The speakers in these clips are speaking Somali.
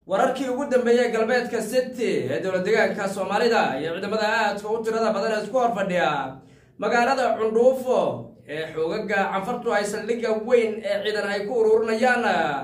wararkii ugu dambeeyey galbeedka city ee dowlad deegaanka soomaalida iyo ciidamada aadka u tirada badan ee isku horfadhiya magaalada cundhuufo ee xoogaga canfartu ay saldhigga weyn ee ciidan ay ku ururinayaan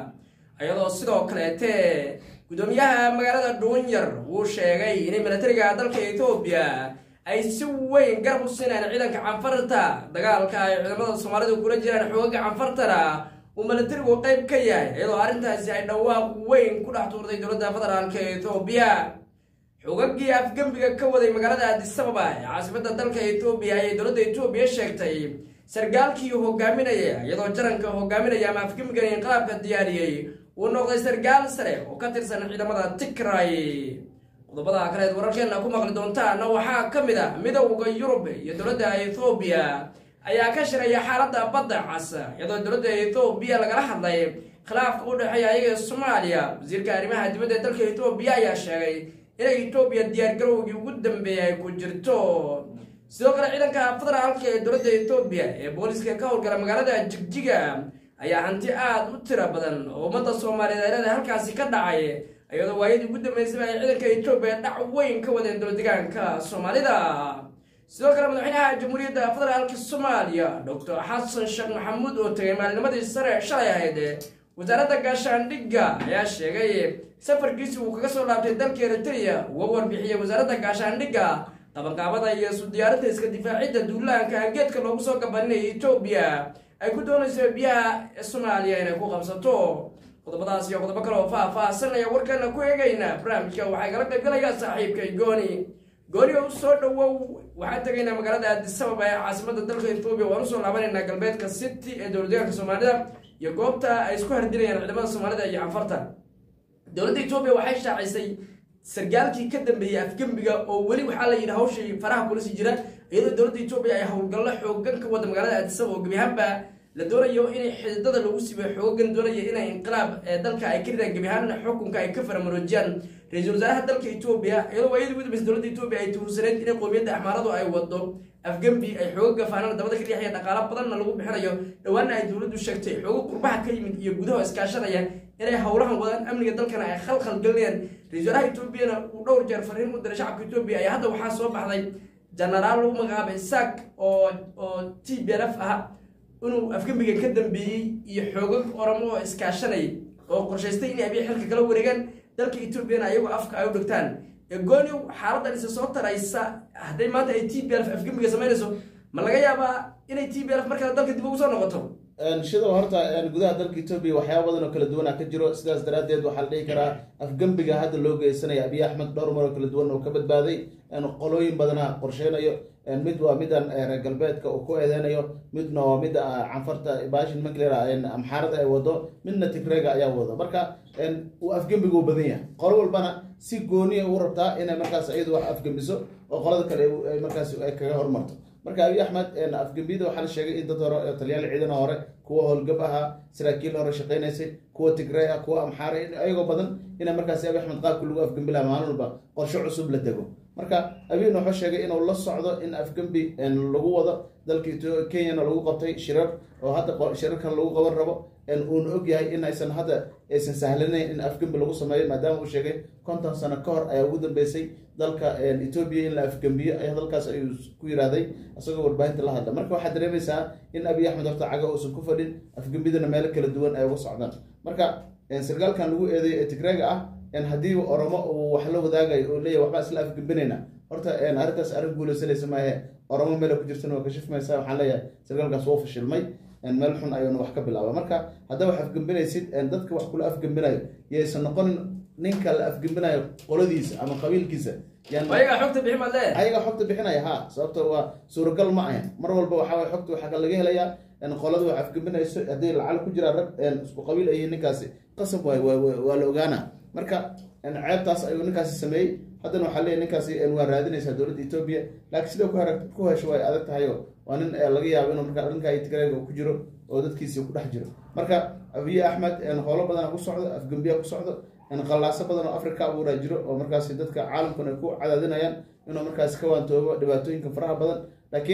iyadoo sidoo kaleete guddoomiyaha magaalada dhuunyar wuu sheegay inay milatariga dalka etoobiya ay si weyn garab u siinayaan ciidanka canfarta dagaalka ay ciidamada soomaalidu kula jiraan xoogaga canfartana uu milatarigu qayb ka yahay iyadoo arrintaasi ay dhawaaq weyn ku dhex tuurtay dowladda federaalka etoobiya xoogagii afgembiga ka waday magaalada adisababa ee caasimada dalka etoobiya ayay dowladda etoobiya sheegtay sargaalkii hogaaminaya iyadoo jaranka hogaaminaya ama afgembigan inqilaabka diyaariyey uu noqday sargaal sare oo ka tirsan ciidamada tigray qodobada kaleed wararkeena ku maqli doontaana waxaa ka mid ah midowda yurub iyo dowladda ethoobiya ayaa ka shiraya xaaladda badda cas iyadoo dowladda ethoobiya lagala hadlay khilaafka u dhexeeya ayaga soomaaliya wasiirka arrimaha dibadda ee dalka etoobiya ayaa sheegay inay etoobiya diyaargarowgii ugu dambeeyay ay ku jirto sidoo kale ciidanka federaalka ee dowladda etoobiya ee booliska ka howlgala magaalada jigjiga ayaa hanti aada u tiro badan oo ummadda soomaaliyeed ay leedahay halkaasi ka dhacay iyadoo waayadii ugu dambeysaba ay ciidanka etoobiya dhac weyn ka wadeen dowlad deegaanka soomaalida sidoo kale madaxweynaha jamhuuriyadda federaalka soomaaliya doctor xasan sheekh maxamuud oo tegay maalinimadii sare shalay ahayd wasaaradda gaashaandhigga ayaa sheegay safarkiisi uu kaga soo laabtay dalka eritrea uga warbixiyey wasaaradda gaashaandhigga qabanqaabada iyo isu diyaarinta iska difaacidda duulaanka geedka loogu soo gabaninaya etoobiya ay ku doonayso biyaha soomaaliya inay ku qabsato qodobadaas iyo qodobo kale oo faah-faahsanaya warkana ku eegayna barnaamijka waxay kala qaybgalayaa saaxiibkay gooni gooni oo usoo dhawow waxaan tegaynaa magaalada aadisababa ee caasimada dalka etoobiya waan usoo laabanaynaa galbeedka city ee dowlad deegaanka soomaalida iyo goobta ay isku hardinayaan ciidamada soomaalida iyo canfarta dowladda etoobiya waxay shaacisay sargaalkii ka dambeeyey afgembiga oo weli waxaa la yidhi hawshii faraha kulasi jira iyadoo dowladda etoobiya ay howlgallo xoogan ka wada magaalada aadisaba oo gebi ahaanba la doonayo inay xididada lagu siibay xoogan doonaya inay inqilaab ee dalka ay ka ridaan gebi ahaanna xukunka ay ka faramaroojiyaan ra-iisul wasaaraha dalka etoobiya iyadoo waayadii ugu dambeysay dowladda etoobiya ay tuhursaneyd inay qowmiyadda axmaaradu ay wado afgembi ay xooga faanana dabada ka riixaya dhaqaalo badanna lagu bixinayo dhowaana ay dowladdu sheegtay xoogo qurbaha ka yimid iyo gudaha iskaashanaya inay howlahan wadaan amniga dalkana ay khalkhal gelinayaan ra-isul wasaaraha etoobiyana uu dhowr jeer fariin u diray shacabka etoobiya ayaa hadda waxaa soo baxday jenaraal lagu magacaabay saak oo oo t b l f ah inuu afgembiga ka dambeeyey iyo xoogag oramo oo iskaashanay oo qorshaystay inay abiy xilka kala wareegaan dalka etoobiyana ayagoo afka ay u dhigtaan gooniw xaaladan isa soo taraysa hadday maanta ay t b l f afgembiga samaynayso ma laga yaabaa inay t b l f markale dalka dib ugu soo noqoto shida horta gudaha dalka etoobiya waxyaaba badan oo kala duwana ka jiro sidaas daraaddeed waxaa la dhihi karaa afgembiga hadda loo geysanaya abiy axmed dhowr mar oo kala duwan oo ka badbaaday qolooyin badana qorsheynayo mid waa midan reer galbeedka uu ku eedeynayo midna waa mida canfarta bashin maclera amxaarada ay wado midna tigrega ayaa wado marka uu afgembiga u badan yahay qolo walbana si gooniya u rabtaa inay markaas iyadu wax afgembiso oo qolada kale markaas ay kaga hormarto marka abiy axmed afgembiyada waxaa la sheegay in dad hore talyaal ciidana hore kuwa howlgab ahaa saraakiil hore shaqeynaysay kuwa tigrey ah kuwa amxaara ayagoo badan ina markaas abiy axmed qaabka lagu afgembi laha maalin walba qorshe cusub la dego marka abiyna wuxuu sheegay inuu la socdo in afgembi lagu wado dalka kenyana lagu qabtay shirar oo hadda shirarkan lagu qaban rabo uuna og yahay in aysan hadda aysan sahlanayn in afgembi lagu sameeyo maadaama uu sheegay konton sano ka hor ayaa ugu dambeysay dalka etoobiya in la afgembiyo ayaa dalkaas ayuu ku yirahday isagoo warbaahinta la hadla marka waxaad dareemaysaa in abiy axmed horta caga uusan ku fadhin afgembidana meelo kala duwan ay uga socdaan marka sargaalkan lagu eedeeyo ee tigrega ah haddii oromo uu wax la wadaagayo oo leeyahy waxbaa isla afgembinayna horta arrintaas arrin guulaysanaysa maahe oromo meela ku jirtana waa kashifmaysa waxaan leeyahay sargaalkaas wuu fashilmay meel xun ayuuna wax ka bilaaba marka haddaa wax afgembinaysid dadka wax kula afgembinayo yaysan noqonin ninka la afgembinayo qoladiisa ama qabiilkiisa ayagaa xogta bixin baad leeyahay ayagaa xogta bixinaya ha sababto waa suuragal ma ahan mar walba waxa waye xogta waxaa laga helayaa qolada wax afgembinayso haddii lacal ku jiraa rag isku qabiil ayihiin ninkaasi qasab waay waa la ogaana marka ceebtaas ayuu ninkaasi sameeyey haddana waxaa leeyahy ninkaasi waa raadinaysaa dowladda etoobiya laakiin sida ku hesho way adag tahayo waa nin laga yaabo inuu marka dhanka tigreega ku jiro oo dadkiisi ku dhex jiro marka abiy axmed howlo badana ku socdo afgembiya ku socdo qallaaso badan oo africa abuuraa jiro oo markaasi dadka caalamkuna ay ku cadaadinayaan inuu markaasi ka waantoobo dhibaatooyinka faraha badan laakiin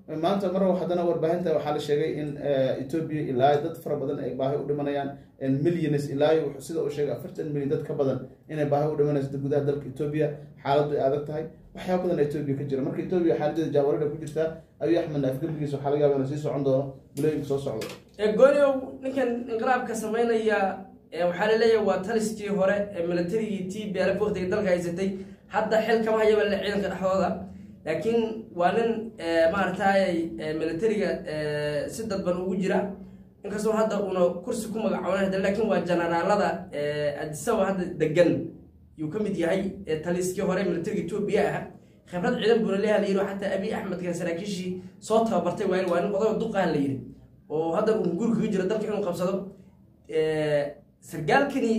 maanta mar haddana warbaahinta waxaa la sheegay in etoobiya ilaa dad fara badan ay baahi u dhimanayaan millions ilaa sida uu sheegay afartan milyan dad ka badan inay baahi u dhimanayso gudaha dalka etoobiya xaaladdu ay adag tahay waxyaaba badan etoobiya ka jira marka etoobiya xaaladeeda jaawarada ku jirtaa abiy axmedna afgembigiisa waxaa laga yaaba inuu sii socon doono bilooyinka soo socdo gooniow ninkan inqiraabka sameynaya waxaa laleeyahay waa taliskii hore ee militarigii t b l waqtiga dalka haysatay hadda xil kama hayaba le ciidanka dhexdooda laakiin waa nin maaragtay militariga si dadban ugu jira inkastoo hadda uuna kursi ku magacoona lakin waa generaalada adisaba hadda degan yuu ka mid yahay taliskii hore militariga etoobiya ah khibrad ciidan buuna leeyaha layidhi xataa abiy axmedka saraakiishii soo tababartay waa waa nin odaga duqaha la yidhi oo hadda uu guri kaga jiro dalka inuu qabsado sargaalkani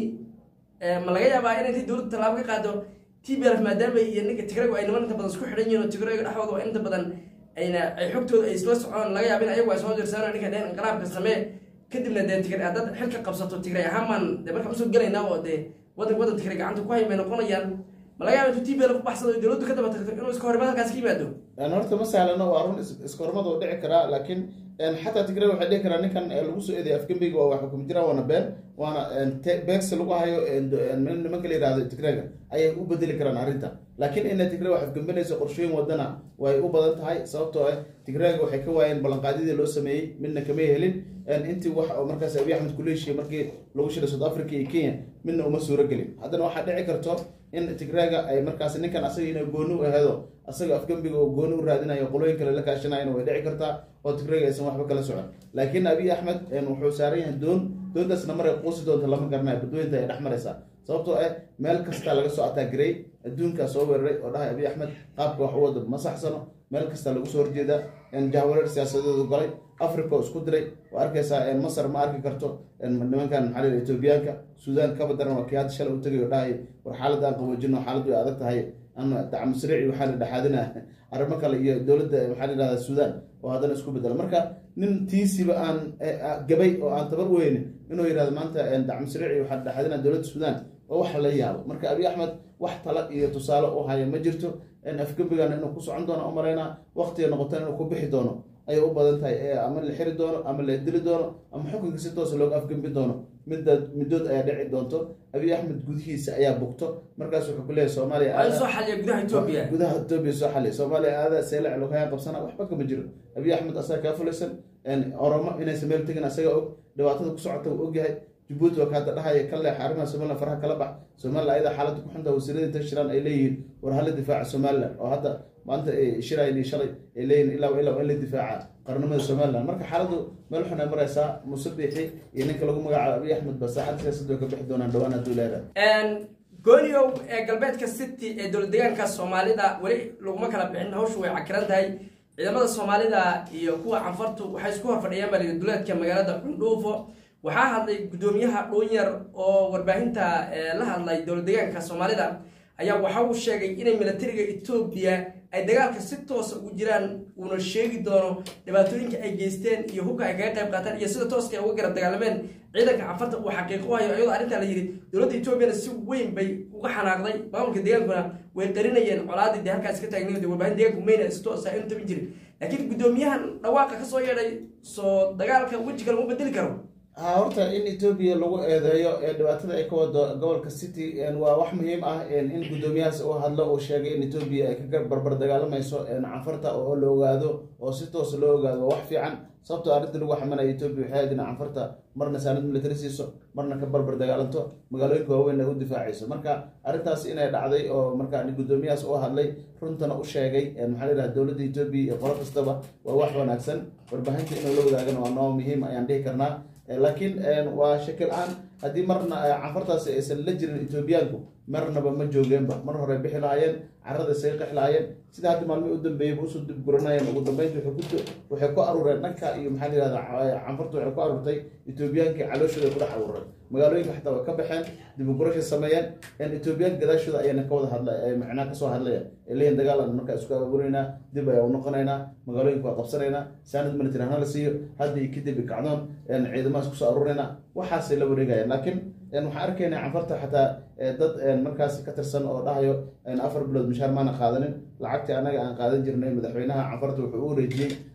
ma laga yaabaa in intay dowladda tallaabo ka qaado t b lf maadaama iyo ninka tigragu ay niman inta badan isku xidhan yihin oo tigraga dhexdooda waa inta badan ayna ay xogtooda ay isla socon laga yaaba in ayagu ay soo dirsadaan ninka dheen inqiraabka samee kadibna dee tigray haddaad xilka qabsato tigray ahaamaan dee markaan usoo gelaynaa oo dee wadan wadan tigray gacanta ku hay may noqonayaan ma laga yaaba intuu t b lf u baxsado oo dowladdu ka daba tagto inuu iska horimaad halkaas ka yimaado horta ma sahlano waa run iska hormad oo dhici karaa laakiin xataa tigray waxay dhihi karaa ninkan lagu soo eeday afgembiga waa wax xukumi jiraan waana been waana beegsi lagu hayo nimanka la yihahdo tigrayga ayay u bedeli karaan arrinta laakiin ina tigray wax afgembinayso qorshooyin wadana way u badan tahay sababtoo ah tigrayga waxay ka waayeen ballanqaadyadii loo sameeyey midna kamay helin intii wax oo markaas abiy axmed kula heshiiyey markii lagu shiray south africa iyo kenya midna uma suuro gelin haddana waxaa dhici karto in tigrayga ay markaas ninkan asaga ina gooni u aheedo asaga afgembiga oo gooni u raadinayo qolooyin kale la kaashanayana way dhici kartaa oo tigrayga aysan waxba kala socon laakiin abiy axmed wuxuu saaran yahay doon doontaasna maray quusi doonta lama garanayo badweynta ay dhex maraysaa sababtoo ah meel kasta laga soo ataagiray adduunkaa soo weeraray oo dhahay abiy axmed qaabka wax u wada ma saxsano meel kasta lagu soo horjeeda jahwareer siyaasadeedu galay africa oo isku diray waa arkaysaa masar ma arki karto nimankan maxaa la etoobiyaanka suudaan kaba daran waa kii hadda shalay u tagay oo dhahay war xaaladda aan qaboojino xaaladdu ay adag tahay dacmusriici waxaa la dhexaadina arrimo kale iyo dowladda maxaa la yihahda suudaan oo haddana isku bedela marka nin tiisiba aan gabay oo aan tabar weynin inuu yihahdo maanta dacmusriici waxaa la dhexaadina dowladda suudaan oo wax la yaabo marka abiy axmed wax tala iyo tusaale u haya ma jirto afgembigana inuu ku socon doono umalaynaa waqtiga noqotana inuu ku bixi doono ayay u badan tahay ama la xiri doono ama la dili doono ama xukunka si toosa looga afgembin doono middaad middood ayaa dhici doonto abiy axmed gudihiisa ayaa bugto markaas wuxuu ku leeyahay soomaaliya soo xaliya gudaha etoobiya gudaha etoobiya soo xaliya soomaaliya aada seelac logahayaan qabsana waxba kama jiro abiy axmed asaga kaa fulaysan oromo inaysan meel tegin asaga og dhibaatada ku socota uu ogyahay jabuuti waa kaada dhahaya ka leex arrimaha somalilan faraha kala bax somalilan ayada xaaladda ku xunta wasiirada inta shiraan ay leeyihiin war hala difaaca somalilan oo hadda maanta shirayni shalay ay leeyihin ilaa ilaa in la difaaca qarnimada somalilan marka xaaladdu meel xun ay maraysaa muuse biixi iyo ninka lagu magacaabo abiy axmed ba saaxadda siyaasadda way ka bixi doonaan dhowaan hadduu leedahay gooniow ee galbeedka city ee dowlad deegaanka soomaalida weli laguma kala bixin hawshu way cakiran tahay ciidamada soomaalida iyo kuwa canfartu waxay isku horfadhiyaan baa duleedka magaalada cundhuufo waxaa hadlay guddoomiyaha dhuunyar oo warbaahinta la hadlay dowlad deegaanka soomaalida ayaa waxa uu sheegay inay militariga etoobiya ay dagaalka si toosa ugu jiraan uuna sheegi doono dhibaatooyinka ay geysteen iyo hubka ay kaga qayb qaataan iyo sida tooska ay uga garab dagaalameen ciidanka cafarta uu xaqiiqo hayo iyadoo arrintaa la yidhi dowladda etoobiyana si weyn bay uga xanaaqday maamulka deegaankuna way qarinayeen colaadii dee halkaas ka taagnayd warbaahin deegaanku mayna si toosa aynu tabin jirin laakiin guddoomiyahan dhawaaqa ka soo yeedhay soo dagaalka wejiga lagu bedeli karo horta in etoobiya lagu eedeeyo ee dhibaatada ay ka wado gobolka city waa wax muhiim ah in guddoomiyahaas uu hadlo uu sheegay in etoobiya ay ka barbar dagaalamayso canfarta oo la ogaado oo si toosa loo ogaado waa wax fiican sababtoo arrinta lagu xamanaya etoobiya waxay ahayd in canfarta marna saanad military siiso marna ka barbar dagaalanto magaalooyinka waaweyn ay u difaacayso marka arrintaas inay dhacday oo marka guddoomiyahaas u hadlay runtana u sheegay maxaa la yidhaha dowladda etoobiya iyo qolo kastaba waa wax wanaagsan warbaahinta inuu la wadaagana waa noo muhiim ayaan dhihi karnaa laakiin waa shaki la-aan haddii marna canfartaasi aysan la jirin etoobiyaanku marnaba ma joogeenba mar hore bixi lahaayeen carada isaga qex lahaayeen sida hadda maalmihii u dambeeyeyba usoo dib guranayeen ugu dambeynta waxay ku aruureen dhanka iyo maxaa la yihahda canfarta waxay ku aruurtay etoobiyaankii calooshooda ay ku dhex aruureen magaalooyinka xataa way ka baxeen dib u gurashay sameeyeen etoobiyaanka gadaashooda ayana ka wada hadla macnaha kasoo hadlaya ay leeyihin dagaal aan markaa isku abuureynaa dib ayaa u noqonaynaa magaalooyinka waa qabsanaynaa saanad military hana la siiyo hadda iyo kadib kacdoon ciidamahaas kusoo aruureynaa waxaasay la wareegayaan laakiin waxaan arkaynaa canfarta xataa dad markaas ka tirsan oo dhahayo afar bilood mishaar maana qaadanin lacagtii anaga aan qaadan jirnay madaxweynaha canfarta wuxuu u wareejiyey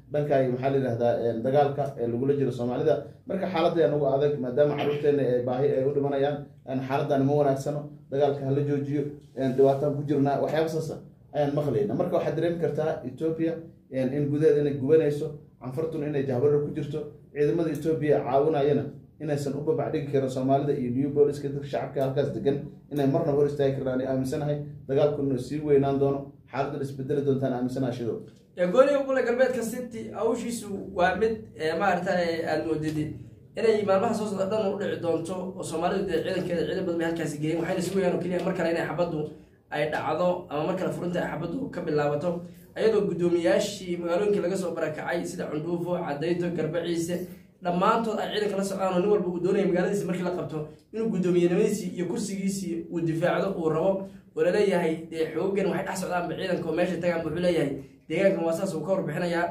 dhanka maxaa la yidhahdaa dagaalka ee lagula jiro soomaalida marka xaaladda nagu adag maadaama caruurteena ee baahi ay u dhimanayaan xaaladdan ma wanaagsano dagaalka hala joojiyo dhibaataan ku jirnaa waxyaaba saasa ayaan maqlayna marka waxaad dareemi kartaa etoobiya in gudaheeda inay gubanayso canfartuna inay jahbarar ku jirto ciidamada etoobiya caawinayana inaysan u babacdhigi karin soomaalida iyo new booliska dadka shacabka halkaas degan inay marna hor istaagi karaan aaminsanahay dagaalku inuu sii weynaan doono xaaladdan isbedeli doontaan aaminsanaha shido gooniga gole galbeedka city hawshiisu waa mid maarata aada moodid inay maalmaha soo socda dhan u dhici doonto oo soomaalidu dee ciidankeeda ciidan badan bay halkaasi geeyeen waxayna sugayaan oo keliya mar kale inay xabaddu ay dhacdo ama mar kale furinta ay xabaddu ka bilaabato ayadoo guddoomiyaashii magaalooyinkii laga soo barakacay sida cundhuufo cadayto garbaciise dhammaantood ay ciidanka la socdaan oo nin walba uu doonaya magaaladiisi markii la qabto inuu guddoomiyenimadiisii iyo kursigiisii uu difaacdo uu rabo oo laleeyahay dee xoogan waxay dhex socdaanba ciidanka oo meesha tagaan wuxuu leeyahay deegaankan waa saas uu ka warbixinayaa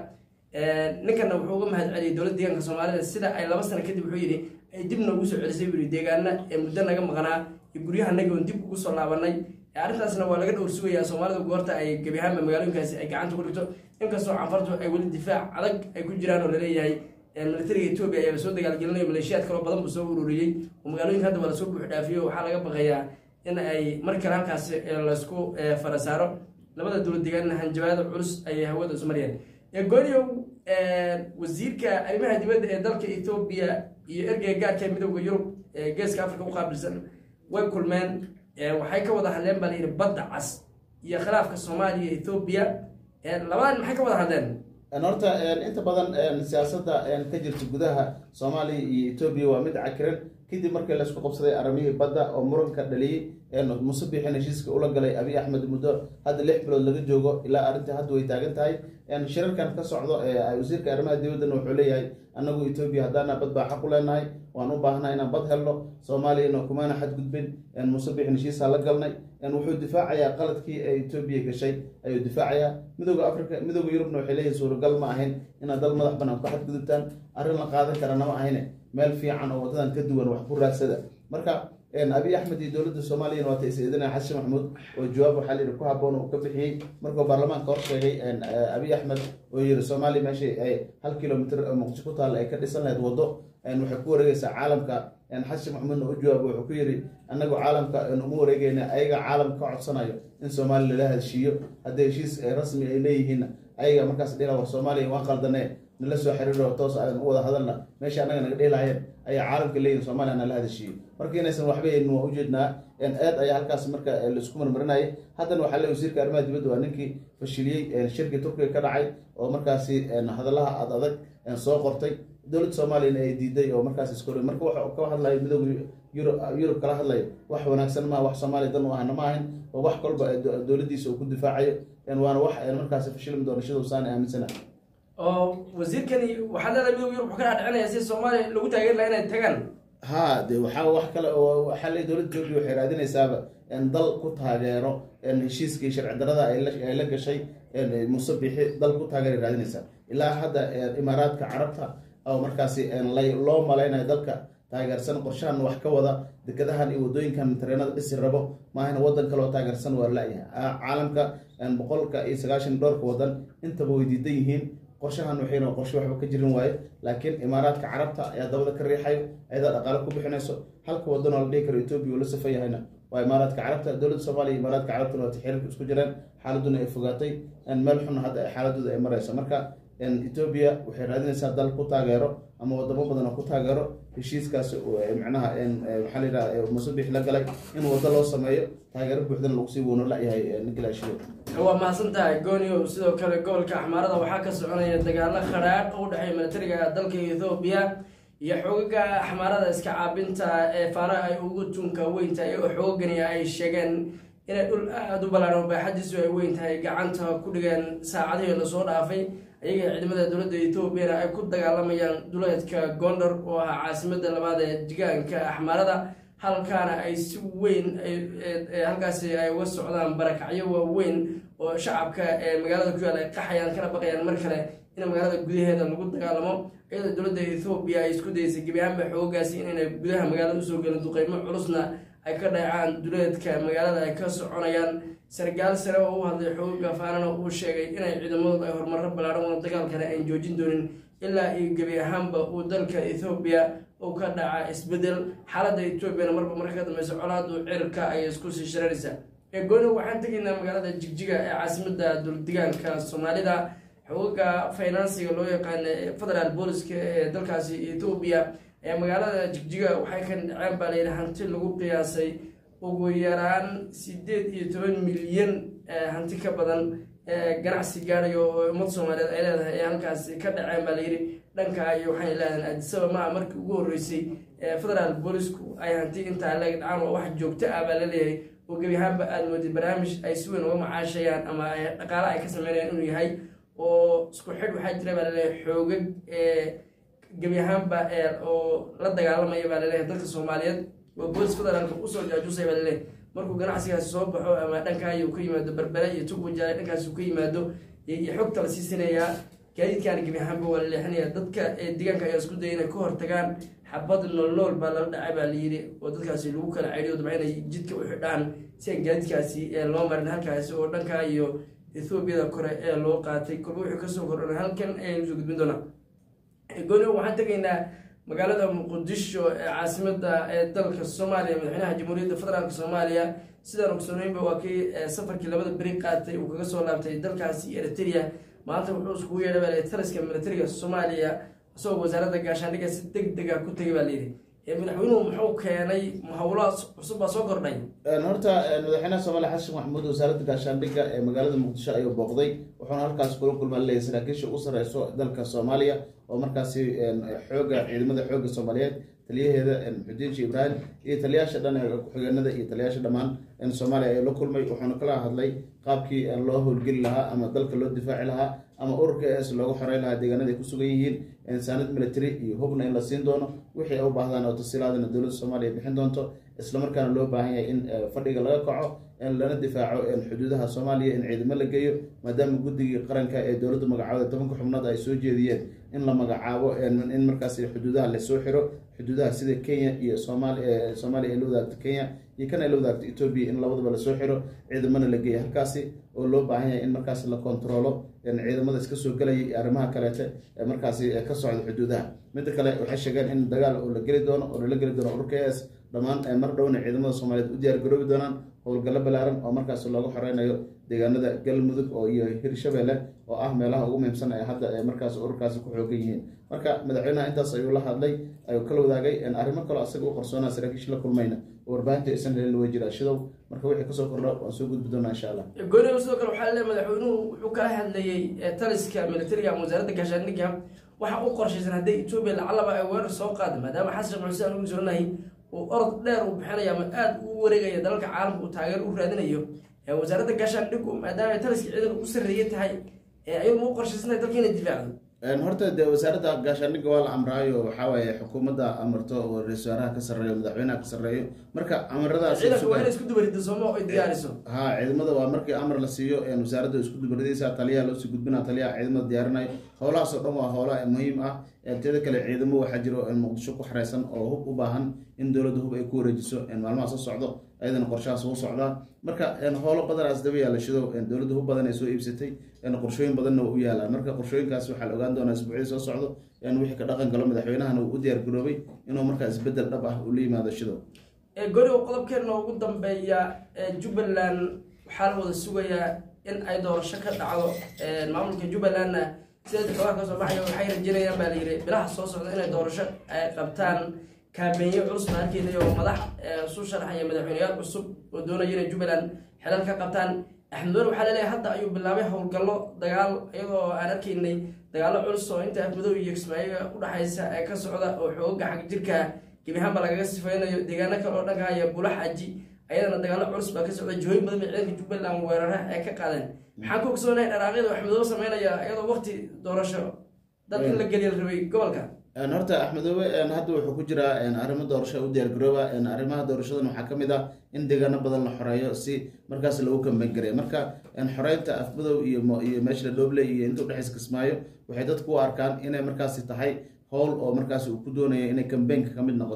ninkana wuxuu uga mahad celiyay dowladda deegaanka soomaalida sida ay laba sano kadib wuxuu yidhi ay dib noogu soo celisay buu yidhi deegaana ee muddo naga maqnaa iyo guryahanagi oon dib ugu soo laabanay arrintaasna waa laga dhowr sugayaa soomaalida goorta ay gebi ahaanba magaalooyinkaasi ay gacanta ku dhigto inkastoo canfartu ay weli difaac adag ay ku jiraan oo laleeyahay militariga etoobiya ayaa soo dagaalgelinayo maleeshiyaad kaloo badan buu soo ururiyey oo magaalooyinka hadda waa lasoo buux dhaafiyo waxaa laga baqayaa in ay mar kale halkaas laysku fara saaro labada dowlad deegaanna hanjabaada culus ayay hawada ismariyeen gooniyow wasiirka arrimaha dibadda ee dalka etoobiya iyo ergeyga gaarka ee midooda yurub ee geeska africa u qaabilsan way kulmeen waxay ka wada hadleen baa layidhi badda cas iyo khilaafka soomaaliya iyo etoobiya labadan maxay ka wada hadleen horta inta badan siyaasadda ka jirta gudaha soomaaliya iyo etoobiya waa mid cakiran kadib markii laysku qabsaday arrimihii badda oo muranka dhaliyey muse biixin heshiiska ula galay abiy axmed muddo hadda lix bilood laga joogo ilaa arrintii hadda way taagan tahay shirarkan ka socdo wasiirka arrimaha dibaddana wuxuu leeyahay annagu etoobiya haddaana bad baa xaq u leenahay waan u baahnaa inaan bad helno soomaaliyana kumaana xadgudbin muse biixin heshiisaa la galnay wuxuu difaacayaa qaladkii ee etoobiya gashay ayuu difaacayaa midooda africa midooda yurubna waxay leeyihin suuragal ma ahayn inaad dal madax banaan ku xadgudubtaan arrin la qaadan karana ma ahayne meel fiican oo wadadan ka duwan wax ku raadsada marka abiy axmed iyo dowladda soomaaliyana waata is-eedinaya xasan maxamuud oo jawaab waxaa layidhi ku haboon uu ka bixiyey markuu baarlamaanka hor sheegay abiy axmed oo yidhi soomaaliya meesha ay hal kilomitr oo muqdisho ku taalla ay ka dhisan lahayd waddo waxay ku wareegeysaa caalamka xasan maxamuudna u jawaab wuxuu ku yidhi annagu caalamka uma wareegeyna ayaga caalamka ka codsanayo in soomaaliya lala heshiiyo haddii heshiis rasmi ay leeyihiinna ayaga markaas dhila war soomaaliya waan qaldanee nala soo xiriiro toos aan u wada hadalna meesha annaga naga dhehilahayeen ayaa caalamka leeyihin soomaliya nala hadashiiyo marka inaysan waxba yeelin waa ujeednaa aad ayaa halkaas marka laisku marmarinayay haddana waxaa le wasiirka arrimaha dibadda waa ninkii fashiliyey shirkii turkiga ka dhacay oo markaasi hadalaha ad adag soo qortay dowladda soomaaliyana ay diiday oo markaas iskor marka waxa ka hadlayo midooda yurub yurub kala hadlayo wax wanaagsan maaha wax soomaaliya dan u ahna ma ahayn oo wax kolba dowladdiisa uu ku difaacayo waana wax markaasi fashilmi doona shida usaana aaminsana oo wasiirkani waxaad leedahay midooda yurub wuxuu ka dhaadhicinaya si soomaaliya lagu taageeri laha inay tagaan ha de waxaa wax kale oo waxaa le dowladda etoobiya waxay raadinaysaaba dal ku taageero heshiiskii sharci darada ay la gashay muse bixi dal ku taageeray raadinaysaa ilaa hadda imaaraadka carabta oo markaasi loo malaynayo dalka taageersan qorshahan wax ka wada dekadahan iyo wadooyinkan tareenada dhisi rabo maahana wadan kaleo taageersan waa la-yahay caalamka boqolka iyo sagaashan dhowrka wadan intaba way diidan yihiin qorshahan waxayna qorshe waxba ka jirin waaye laakiin imaaraadka carabta ayaa dabada ka riixayo ayadaa dhaqaale ku bixinayso halka wadan oo la dhihi karo etoobiya uu la safan yahayna waa imaaraadka carabta dowladda soomaaliya imaaraadka carabtuna waata xiriirka isku jireen xaaladuna ay fogaatay meel xun hadda xaaladooda ay marayso marka etoobiya waxay raadinaysaa dal ku taageero ama wadamo badan oo ku taageero heshiiskaas macnaha maxaa la yidhaha musabix la galay in waddo loo sameeyo taageero buuxdana lagu sii woono la-yahay ninkalaashido waa mahadsan tahay goonio sidoo kale gobolka axmaarada waxaa ka soconaya dagaalo khadhaadh oo u dhexeeya militariga dalka ethoobiya iyo xoogaga axmaarada iska caabinta ee faana ay ugu tunka weyntahay oo xoogani ay sheegeen inay dhul aada u ballaan oo baaxadiisu ay weyn tahay gacanta ku dhigeen saacadihii lasoo dhaafay ayaga ciidamada dowladda etoobiyana ay ku dagaalamayaan duleedka gondar oo ahaa caasimada labaad ee degaanka axmaarada halkaana ay si weyn halkaasi ay uga socdaan barakacyo waaweyn oo shacabka ee magaalada ku yaal ay qaxayaan kana baqayaan mar kale in magaalada gudaheeda lagu dagaalamo iyadoo dowladda ethoobiya ay isku dayeysay gebi ahaanba xoogaasi inayna gudaha magaalada usoo gelin duqeymo culusna ay ka dhacaan duleedka magaalada ay ka soconayaan sargaal sare oo u hadlay xooga faanana uu sheegay inay ciidamadooda ay horumaro ballaaran wada dagaalkana aan joojin doonin ilaa iyo gebi ahaanba uu dalka ethoobiya uu ka dhaca isbedel xaaladda etoobiyana marba marka ka dambeysa colaadu cirka ayay isku sii shiraraysaa gooni waxaan tegaynaa magaalada jigjiga ee caasimada duldegaanka soomaalida xooga finansiga loo yaqaana federaal booliska ee dalkaasi ethoobiya ee magaalada jigjiga waxay ka dhaceen baa layidhi hanti lagu qiyaasay ugu yaraan sideed iyo toban milyan hanti ka badan ganacsi gaadhayo oo ummad soomaaliyeed ay leedahay ee halkaasi ka dhaceen baa layidhi dhanka iyo waxay leedahay adisaba maa markii ugu horreysay federaal boolisku ay hanti intaa leeg dhacaan oo wax joogto ah baa laleeyahay oo gebi ahaanba aada moodid barnaamij ay si weyn uga macaashayaan ama dhaqaale ay ka sameynayaan inuu yahay oo isku xidh waxaa jira baa laleeyahay xoogag gebi ahaanba oo la dagaalamaya baa laleeyahay dalka soomaaliyeed oo boolis federaalka usoo jaajusay baa laleeyahay markuu ganacsigaasi soo baxo ama dhankaayo ka yimaado berbere iyo tugwajaale dhankaasi ka yimaado iyo xogta la siisinayaa gaadiidkaana gebi ahaanba waa la leexinaya dadka deegaanka ayaa isku daya inay ka hortagaan xabad noolnool baa lala dhacay baa layidhi oo dadkaasi lagu kala ceydiyo dabca inay jidka u xidhaan si aan gaadiidkaasi loo marin halkaasi oo dhankaa iyo ethoobiyada kore ee loo qaatay kolba wuxuu kasoo kordhan halkan ayaynu soo gudbin doonaa gooni waxaan tegaynaa magaalada muqdisho ee caasimada ee dalka soomaaliya madaxweynaha jamhuuriyadda federaalk soomaaliya sidaan ogsooneynba waa kii safarkii labada beri qaatay uu kaga soo laabtay dalkaasi eritrea maanta wuxuu iskugu yeedhay baa layidhi taliska militariga soomaaliya isagoo wasaaradda gaashaandhigga si deg dega ku tegay baa layidhi madaxweynuhu muxuu keenay hawlo cusub baa soo kordhay horta madaxweynaha soomaaliya xasan maxamuud wasaaradda gaashaandhigga ee magaalada muqdisho ayuu booqday wuxuuna halkaas kula kulmaa leeyahay saraakiisha ugu sareyso dalka soomaaliya oo markaasi xooga ciidamada xooga soomaaliyeed taliyaheeda xudiinshi ibraahim iyo taliyaasha dhan ee ku-xigeenada iyo taliyaasha dhammaan soomaaliya ayuu la kulmay wuxuuna kala hadlay qaabkii loo howlgeli lahaa ama dalka loo difaaci lahaa ama ururka es loogu xoreyn lahaa deegaanada ay ku sugan yihiin saanad military iyo hubna in la siin doono wixii ay u baahdaan oo tasiilaadana dowladda soomaaliya bixin doonto islamarkaana loo baahan yahay in fadhiga laga kaco lana difaaco xuduudaha soomaaliya in ciidamo la geeyo maadaama guddigii qaranka ee dowladda magacaabada tobanka xubnood ay soo jeediyeen in la magacaabo in markaas xuduudaha lasoo xiro xuduudaha sida kenya iyo soomaaliya ay la wadaagto kenya iyo kan ay la wadaagto etoobiya in labadaba lasoo xiro ciidamana la geeya halkaasi oo loo baahan yahay in markaas la kontaroolo ciidamada iska soo gelaya iyo arrimaha kaleete ee markaasi ka socda xuduudaha midda kale waxay sheegeen in dagaal oo la geli doono oo lala geli doono ururka es dhammaan mar dhowna ciidamada soomaaliyeed u diyaar garoobi doonaan howlgallo balaaran oo markaas looga xoreynayo deegaanada galmudug oo iyo hirshabelle oo ah meelaha ugu muhiimsan ee hadda ee markaas ururkaasi ku xoogan yihiin marka madaxweynaha intaas ayuu la hadlay ayuu kala wadaagay arrimo kaloo asaga u qarsoonaa saraakiisha la kulmayna warbaahinta aysan helin way jiraa shidow marka wixii kasoo kordha waan soo gudbi doonaa insha allah gooniba sidoo kale waxaa leeyahay madaxweynuhu wuxuu kala hadlayey taliska militariga ama wasaaradda gaashaandhigga waxa u qorshaysan hadday etoobiya lacalaba ay weerar soo qaada maadaama xasan sheekh xuseen ugu jiranahay uu orod dheer uu bixinaya ama aada u wareegaya dalalka caalamka uu taageer u raadinayo wasaaradda gaashaandhiggu maadaama ay taliska ciidanka u sarreeye tahay ayadu ma u qorshaysantahay dalka inay difaacdo horta dee wasaaradda gaashaandhigga waa la amraayo waxaa waaye xukuumadda amarto oo ra-isul wasaaraha ka sarreeyo madaxweynaha ka sarreeyo marka amaradaas ciidanka waa inay isku dubarida sooma ay diyaariso ha ciidamada waa markii amar la siiyo wasaaradda isku dubaridaysa taliyaha loosii gudbina taliyaha ciidamada diyaarinayo howlahaas oo dhan waa howla muhiim ah teeda kale ciidamo waxaa jiro muqdisho ku xareysan oo hub u baahan in dowladda hub ay ku wareejiso maalmaha soo socdo ayadana qorshahaas uu socdaa marka howlo badanaas daba yaala shido dowladda hub badan ay soo iibsatay qorshooyin badanna waa u yaalaan marka qorshooyinkaas waxaa la ogaan doonaa isbuucyadii soo socdo wixii ka dhaqan galo madaxweynahana uu u diyaar garoobay inuu markaa isbedel dhab ah uu la yimaado shido goriga qodobkeena ugu dambeeya jubbaland waxaa la wada sugayaa in ay doorasho ka dhacdo maamulka jubbalandna sida xogaha kasoo baxaya waxay rajeynayaan baa layidhi bilaha soo socda inay doorasho ay qabtaan kaabeeye culus baa arkeynay oo madax isu sharaxaya madaxweyneyaal cusub oo doonaya inay jubbaland xelal ka qabtaan axmed wer waxaa laleeyahay hadda ayuu bilaabay howlgallo dagaal iyadoo aan arkaynay dagaallo culus oo inta afmadow iyo kismaayiga udhexaysa ee ka socda oo xooga xag jirka gebi ahaanba lagaga sifeynayo deegaano kale oo dhanka haya bulax aji ayadana dagaallo culus baa ka socda jihooyin badan bay ciidanka jubbaland weerara ee ka qaadeen maxaan ku ogsoonahay dharaaqyada axmedoobe sameynaya iyadoo waqti doorasho dad in la geliya rabay gobolka horta axmedoobe hadda wuxuu ku jiraa arrimo doorasho u diyaar garooba arrimaha doorashadan waxaa ka mid ah in deegaano badan la xoreeyo si markaas lagu kambeyn gareeyo marka xoreynta afmadow iyo iyo meesha la dhooble iyo inta udhexaysa kismaayo waxay dadku u arkaan inay markaasi tahay howl oo markaas uu ku doonayo inay kambeynka ka mid noqoto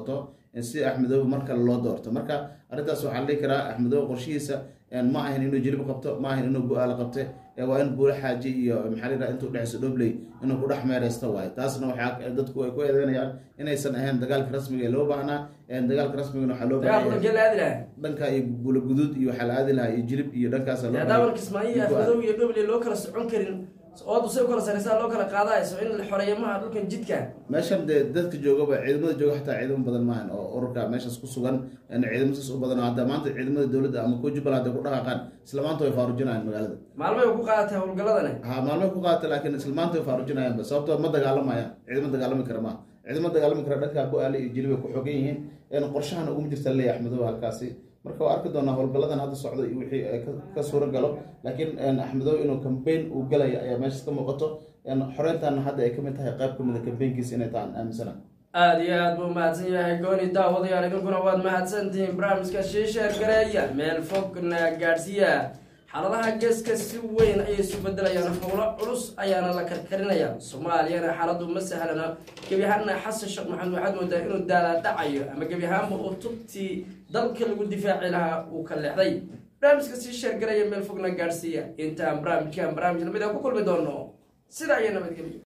si axmedoobe mar kale loo doorto marka arrintaas waxaa la dhihi karaa axmedoobe qorshihiisa ma ahan inuu jilib qabto ma ahan inuu bu-aala qabte waa in buula xaaji iyo maxaa layidhaha intuu dhexeyso dhobley inuu ku dhex meereysto waayo taasna waxaa dadku ay ku eedeynayaan inaysan ahayn dagaalka rasmiga ee loo baahnaa dagaalka rasmigana waxaa loo baahnaa dhanka iyo buula guduud iyo waxaa la aadi lahaa iyo jilib iyo dhankaas daawal kismaayo iyo afmadow iyo dhobley loo kala socon karin oodu say u kala sareysaa loo kala qaadayso in la xoreeyo maha dhulkan jidka meeshan dee dadka joogaba ciidamada jooga xataa ciidamo badan maahan oo ururka meeshaas ku sugan ciidamo saas u badan oo hadda maanta ciidamada dowladda ama kuwa jubbaland hadday ku dhaqaaqaan isla maanta way faarujinayaan magaalada maalmay ku qaadatay howlgaladani ha maalmay ku qaadata laakiin isla maanta way faarujinayaanba sababtoo ma dagaalamayaan ciidamo dagaalami kara maaha ciidamo dagaalami kara dhankaa ku aali iyo jilibay ku xogan yihiin qorshahana uguma jirta leeya axmedow halkaasi marka waa arki doonaa howlgaladan hadda socda iyo wixii ka suura galo laakiin axmedow inuu cambaign uu galaya ayaa meeshaas ka muuqato xoreyntaana hadda ay kamid tahay qayb kamid a cambaynkiisa inay tahan aaminsana aada iyo aad buu mahadsan yahay gooni daawadayaal idinkuna waad mahadsantihiin barnaamijka shiisheer gareeya meel fogna gaadhsiiya xaaladaha geeska si weyn ayay isu bedelayaan howlo culus ayaana la karkarinaya soomaaliyana xaaladu ma sahlana gebi ahaanna xasan sheekh maxamed waxaad moodaa inuu daalaadhacayo ama gebi ahaanba uu tubtii dalka lagu difaaci lahaa uu ka leexday barnaamijka sii sheergaraya meel fogna gaadhsiiya intaan barnaamijkan barnaamij lamid a ku kulmi doono sidaa iyo nabadgelyo